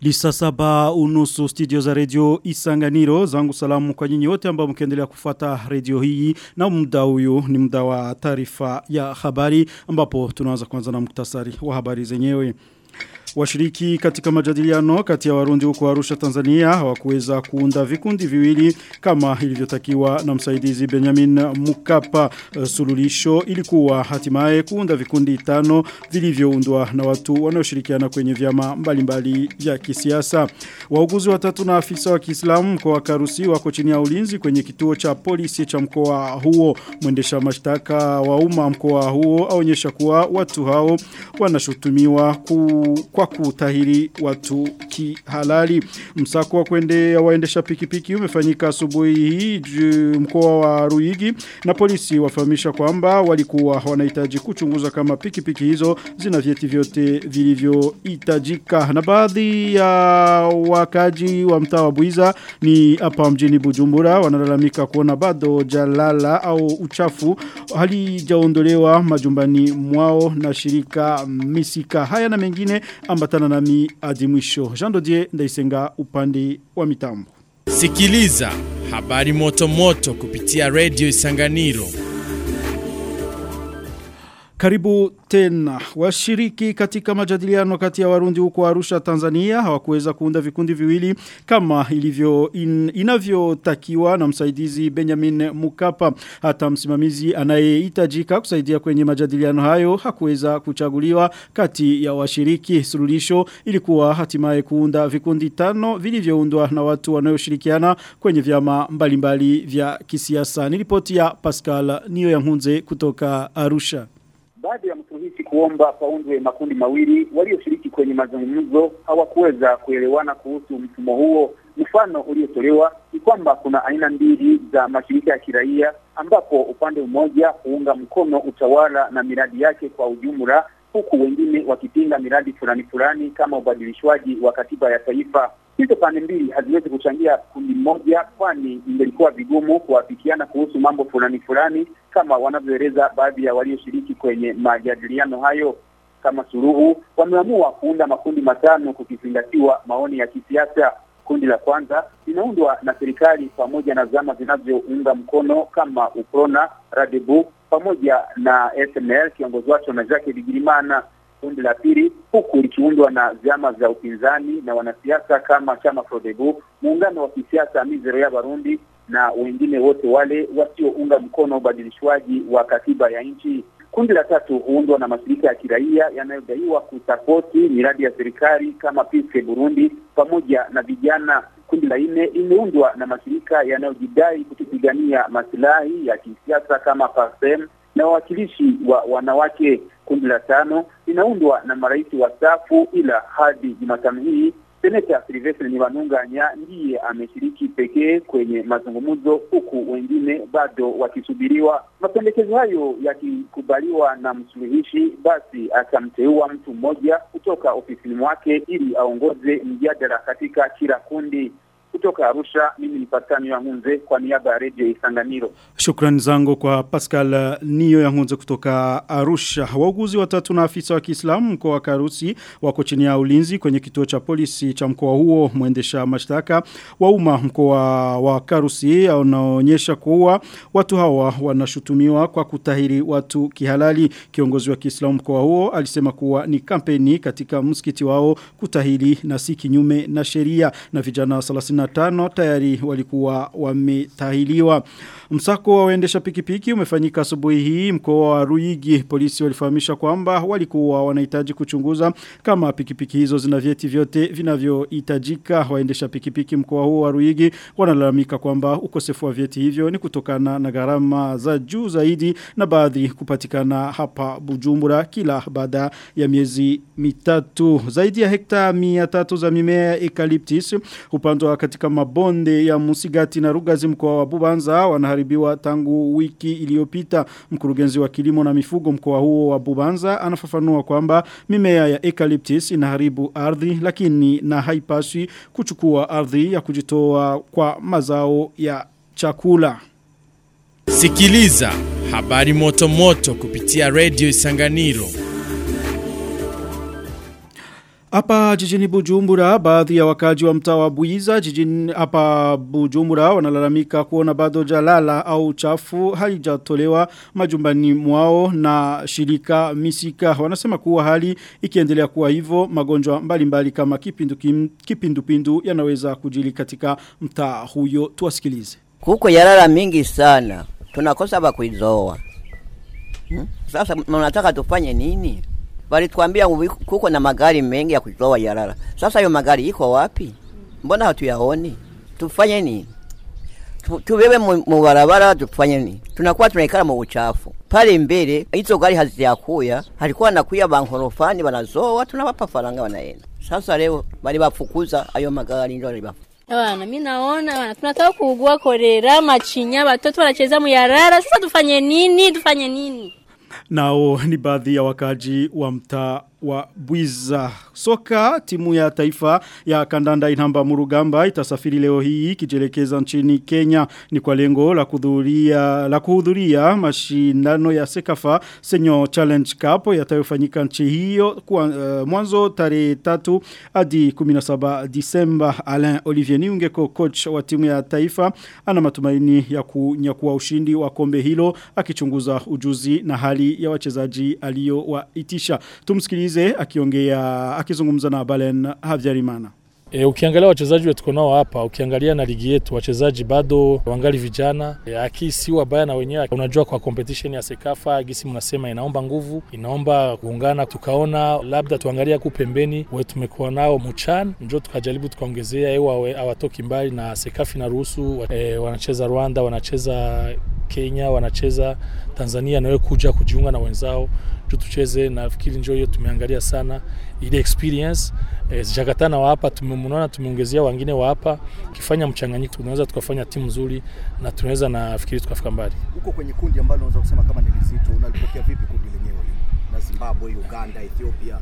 Lisa saba unusu studio za radio Isanganiro zangu salamu kwa nyinyi wote ambao mkiendelea kufuata radio hii na muda huyu ni muda wa taarifa ya habari ambapo tunaanza kwanza na muktasari wa habari zenyewe. Washiriki katika majadiliano kati ya warundi huko Arusha Tanzania hawakuweza kuunda vikundi viwili kama ilivyotakiwa na msaidizi Benjamin Mukapa uh, sululisho ilikuwa hatimaye kuunda vikundi tano vilivyoundwa na watu wanaoshirikiana kwenye vyama mbalimbali vya kisiasa. Wauguzi watatu na afisa wa Kiislamu mkoa wa Karusi wako chini ya ulinzi kwenye kituo cha polisi cha mkoa huo. Mwendesha mashtaka wa umma mkoa huo aonyesha kuwa watu hao wanashutumiwa ku, kwa kutahiri watu kihalali. Msako wa kuendea waendesha pikipiki umefanyika asubuhi hii mkoa wa Ruigi na polisi wafahamisha kwamba walikuwa wanahitaji kuchunguza kama pikipiki hizo zina vyeti vyote vilivyohitajika. Na baadhi ya wakaji wa mtaa wa Buiza ni hapa mjini Bujumbura wanalalamika kuona bado jalala au uchafu halijaondolewa majumbani mwao na shirika misika. Haya na mengine ambatana nami hadi mwisho. Jean Dodier ndaisenga upande wa mitambo. Sikiliza habari moto moto kupitia Radio Isanganiro. Karibu tena. Washiriki katika majadiliano kati ya Warundi huko Arusha Tanzania hawakuweza kuunda vikundi viwili kama ilivyo in, inavyotakiwa na msaidizi Benjamin Mukapa. Hata msimamizi anayehitajika kusaidia kwenye majadiliano hayo hakuweza kuchaguliwa kati ya washiriki. Sululisho ilikuwa hatimaye kuunda vikundi tano vilivyoundwa na watu wanaoshirikiana kwenye vyama mbalimbali vya kisiasa. Nilipoti ya Pascal Niyo Yankunze kutoka Arusha. Baada ya msuluhishi kuomba paundwe makundi mawili, walioshiriki kwenye mazungumzo hawakuweza kuelewana kuhusu mfumo huo. Mfano uliotolewa ni kwamba kuna aina mbili za mashirika ya kiraia, ambapo upande mmoja huunga mkono utawala na miradi yake kwa ujumla, huku wengine wakipinga miradi fulani fulani kama ubadilishwaji wa katiba ya taifa. Hizo pande mbili haziwezi kuchangia kundi moja, kwani ingelikuwa vigumu kuafikiana kuhusu mambo fulani fulani kama wanavyoeleza baadhi ya walioshiriki kwenye majadiliano hayo. Kama suluhu, wameamua kuunda makundi matano kukizingatiwa maoni ya kisiasa. Kundi la kwanza linaundwa na serikali pamoja na zama zinazounga mkono kama UPRONA, RADEBU pamoja na SNL kiongozi wake na Jacques Bigirimana kundi la pili huku likiundwa na vyama vya upinzani na wanasiasa kama chama Frodebu, muungano wa kisiasa Mizero ya Barundi na wengine wote wale wasiounga mkono ubadilishwaji wa katiba ya nchi. Kundi la tatu huundwa na mashirika ya kiraia yanayodaiwa kusapoti miradi ya serikali kama Peace Burundi pamoja na vijana. Kundi la nne imeundwa na mashirika yanayojidai kutupigania masilahi ya kisiasa kama PASEM na wawakilishi wa wanawake. Kundi la tano linaundwa na marais wastaafu, ila hadi Jumatano hii seneta Silvestre Nibanunganya ndiye ameshiriki pekee kwenye mazungumzo, huku wengine bado wakisubiriwa. Mapendekezo hayo yakikubaliwa na msuluhishi, basi atamteua mtu mmoja kutoka ofisini mwake ili aongoze mjadala katika kila kundi. Kutoka Arusha, mimi ni Patani ya Ngunze kwa niaba ya Radio Isanganiro. Shukrani zangu kwa Pascal Niyo ya Ngunze kutoka Arusha. Wauguzi watatu na afisa wa Kiislamu mkoa wa Karusi wako chini ya ulinzi kwenye kituo cha polisi cha mkoa huo. Mwendesha mashtaka wa umma mkoa wa Karusi anaonyesha kuwa watu hawa wanashutumiwa kwa kutahiri watu kihalali. Kiongozi wa Kiislamu mkoa huo alisema kuwa ni kampeni katika msikiti wao kutahiri na si kinyume na sheria na vijana 35 tayari walikuwa wametahiliwa. Msako wa waendesha pikipiki umefanyika asubuhi hii mkoa wa Ruigi. Polisi walifahamisha kwamba walikuwa wanahitaji kuchunguza kama pikipiki hizo zina vyeti vyote vinavyohitajika. Waendesha pikipiki mkoa huo wa Ruigi wanalalamika kwamba ukosefu wa vyeti hivyo ni kutokana na gharama za juu zaidi na baadhi kupatikana hapa Bujumbura kila baada ya miezi mitatu. Zaidi ya hekta 300 za mimea ya eucalyptus upandwa katika mabonde ya Musigati na Rugazi mkoa wa Bubanza wanaharibiwa tangu wiki iliyopita. Mkurugenzi wa kilimo na mifugo mkoa huo wa Bubanza anafafanua kwamba mimea ya eucalyptus inaharibu ardhi lakini na haipaswi kuchukua ardhi ya kujitoa kwa mazao ya chakula. Sikiliza habari moto moto kupitia Radio Isanganiro. Hapa jijini Bujumbura baadhi ya wakaji wa mtaa wa Buiza jijini hapa Bujumbura wanalalamika kuona bado jalala au chafu halijatolewa majumbani mwao na shirika misika wanasema kuwa hali ikiendelea kuwa hivyo magonjwa mbalimbali kama kipindu kipindupindu yanaweza kujili katika mtaa huyo tuwasikilize Kuko yarara mingi sana tunakosa ba kuizoa hmm? Sasa mnataka tufanye nini? Walituambia kuko na magari mengi ya kuzoa yarara. Sasa hiyo magari iko wapi? Mbona hatuyaoni? Tufanye nini? Tu- Tubebe mu mu barabara tufanye nini? Tunakuwa tunaikala mu uchafu. Pale mbele hizo gari hazijakuya, halikuwa nakuya bankorofani banazoa tunawapa faranga wanaenda. Sasa leo bali bafukuza ayo magari ndio bali Bana, mimi naona bana, tunataka kuugua kolera, machinya, watoto wanacheza muyarara. Sasa tufanye nini? Tufanye nini? Nao ni baadhi ya wakaji wa mtaa wa Bwiza. Soka timu ya taifa ya kandanda inamba murugamba itasafiri leo hii kijelekeza nchini Kenya ni kwa lengo la kuhudhuria la kuhudhuria mashindano ya Sekafa Senyo Challenge Cup yatayofanyika nchi hiyo kwa uh, mwanzo tarehe 3 hadi 17 Disemba Alain Olivier Niungeko coach wa timu ya taifa ana matumaini ya kunyakua ushindi wa kombe hilo akichunguza ujuzi na hali ya wachezaji aliyowaitisha tumsikilize akiongea akizungumza na Balen Havyarimana E, ukiangalia wachezaji wetu nao hapa, ukiangalia na ligi yetu wachezaji bado wangali vijana. E, aki si wabaya na wenyewe. Unajua kwa competition ya Sekafa gisi mnasema inaomba nguvu, inaomba kuungana. Tukaona labda tuangalia huku pembeni we tumekuwa nao mchan, njo tukajaribu tukaongezea ewa hawatoki mbali na Sekafa inaruhusu e, wanacheza Rwanda, wanacheza Kenya, wanacheza Tanzania nawe kuja kujiunga na wenzao juu tucheze. Nafikiri njo hiyo tumeangalia sana ile experience e, zijakatana wa hapa tumemwona, tumeongezea wengine wa hapa. Ukifanya mchanganyiko, tunaweza tukafanya timu nzuri na tunaweza nafikiri tukafika mbali. Huko kwenye kundi ambalo unaweza kusema kama ni lizito, unalipokea vipi kundi lenyewe na Zimbabwe, Uganda, Ethiopia?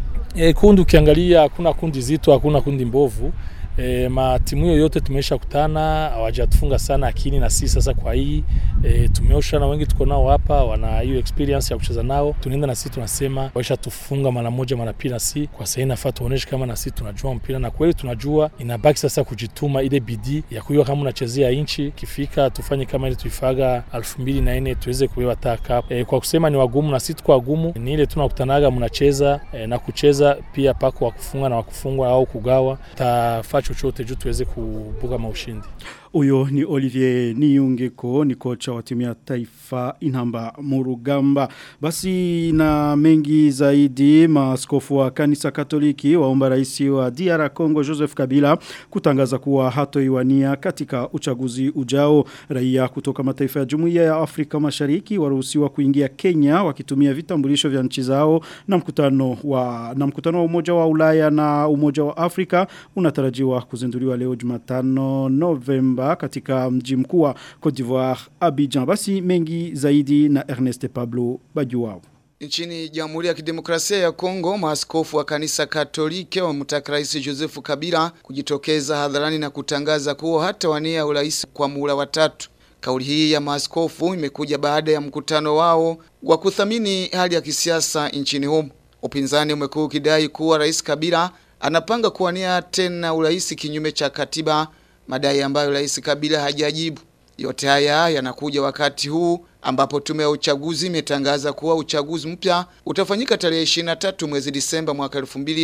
E, kundi ukiangalia hakuna kundi zito, hakuna kundi mbovu. E, matimu hiyo yote tumesha kutana, hawajatufunga sana lakini na sisi sasa kwa hii e, tumeosha na wengi tuko nao hapa, wana hiyo experience ya kucheza nao. Tunaenda na sisi tunasema waisha tufunga mara moja mara pili, na si kwa sasa inafaa tuoneshe kama na sisi tunajua mpira, na kweli tunajua. Inabaki sasa kujituma, ile bidii ya kujua kama unachezea inchi, kifika tufanye kama ile tuifaga 2004 tuweze kubeba taa cup. E, kwa kusema ni wagumu na sisi tuko wagumu, ni ile tunakutanaga mnacheza e, na kucheza pia pako wa kufunga na wa kufungwa au kugawa tafaa chochote juu tuweze kubuga maushindi. Uyo ni Olivier Niyungeko ni kocha wa timu ya taifa inamba murugamba. Basi na mengi zaidi maaskofu wa kanisa katoliki waomba raisi wa DR Congo Joseph Kabila kutangaza kuwa hatoiwania katika uchaguzi ujao. Raia kutoka mataifa ya jumuiya ya Afrika mashariki waruhusiwa kuingia Kenya wakitumia vitambulisho vya nchi zao na mkutano wa na mkutano wa umoja wa Ulaya na umoja wa Afrika unatarajiwa kuzinduliwa leo Jumatano Novemba katika mji mkuu wa Cote d'Ivoire Abidjan. Basi mengi zaidi na Ernest Pablo Bajuwao. Nchini Jamhuri ya Kidemokrasia ya Kongo, maaskofu wa kanisa Katoliki wamtaka Rais Joseph Kabila kujitokeza hadharani na kutangaza kuwa hata wania urais kwa muhula wa tatu. Kauli hii ya maaskofu imekuja baada ya mkutano wao wa kuthamini hali ya kisiasa nchini humo. Upinzani umekuwa ukidai kuwa Rais Kabila anapanga kuwania tena urais kinyume cha katiba, madai ambayo Rais Kabila hajajibu. Yote haya yanakuja wakati huu ambapo tume ya uchaguzi imetangaza kuwa uchaguzi mpya utafanyika tarehe 23 mwezi Disemba mwaka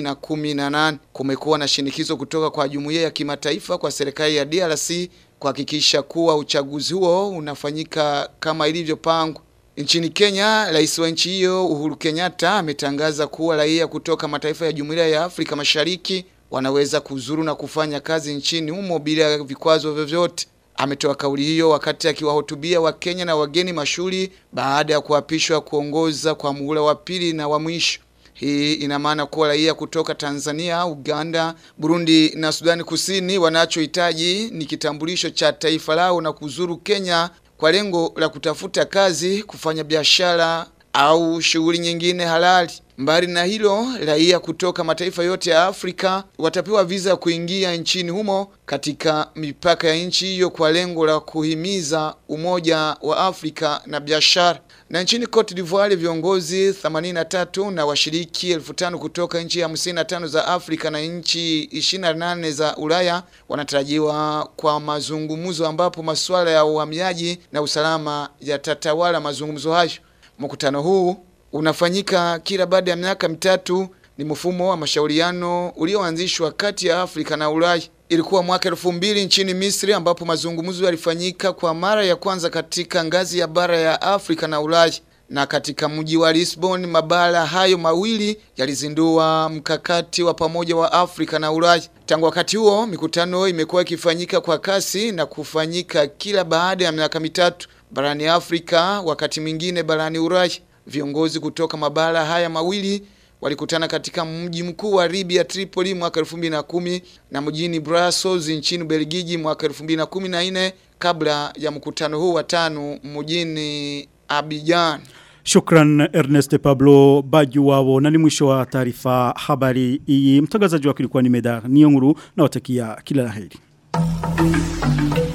2018. Kumekuwa na shinikizo kutoka kwa jumuiya ya kimataifa kwa serikali ya DRC kuhakikisha kuwa uchaguzi huo unafanyika kama ilivyopangwa. Nchini Kenya, rais wa nchi hiyo Uhuru Kenyatta ametangaza kuwa raia kutoka mataifa ya Jumuiya ya Afrika Mashariki wanaweza kuzuru na kufanya kazi nchini humo bila vikwazo vyovyote. Ametoa kauli hiyo wakati akiwahutubia Wakenya na wageni mashuhuri baada ya kuapishwa kuongoza kwa muhula wa pili na wa mwisho. Hii ina maana kuwa raia kutoka Tanzania, Uganda, Burundi na Sudani Kusini wanachohitaji ni kitambulisho cha taifa lao na kuzuru Kenya kwa lengo la kutafuta kazi, kufanya biashara au shughuli nyingine halali. Mbali na hilo, raia kutoka mataifa yote ya Afrika watapewa visa kuingia nchini humo katika mipaka ya nchi hiyo kwa lengo la kuhimiza umoja wa Afrika na biashara. Na nchini Cote d'Ivoire viongozi 83 na washiriki 1500 kutoka nchi 55 za Afrika na nchi 28 za Ulaya wanatarajiwa kwa mazungumzo ambapo masuala ya uhamiaji na usalama yatatawala mazungumzo hayo. Mkutano huu unafanyika kila baada ya miaka mitatu. Ni mfumo wa mashauriano ulioanzishwa kati ya Afrika na Ulaya. Ilikuwa mwaka elfu mbili nchini Misri ambapo mazungumzo yalifanyika kwa mara ya kwanza katika ngazi ya bara ya Afrika na Ulaya. Na katika mji wa Lisbon, mabara hayo mawili yalizindua mkakati wa pamoja wa Afrika na Ulaya. Tangu wakati huo, mikutano imekuwa ikifanyika kwa kasi na kufanyika kila baada ya miaka mitatu barani Afrika, wakati mwingine barani Ulaya. Viongozi kutoka mabara haya mawili walikutana katika mji mkuu wa Libya Tripoli mwaka 2010 na mjini Brussels nchini Belgiji mwaka 2014 kabla ya mkutano huu wa tano mjini Abidjan. Shukran Ernest Pablo Bajuwao na ni mwisho wa taarifa habari hii. Mtangazaji wako ilikuwa ni Meda Nionguru na watakia kila laheri.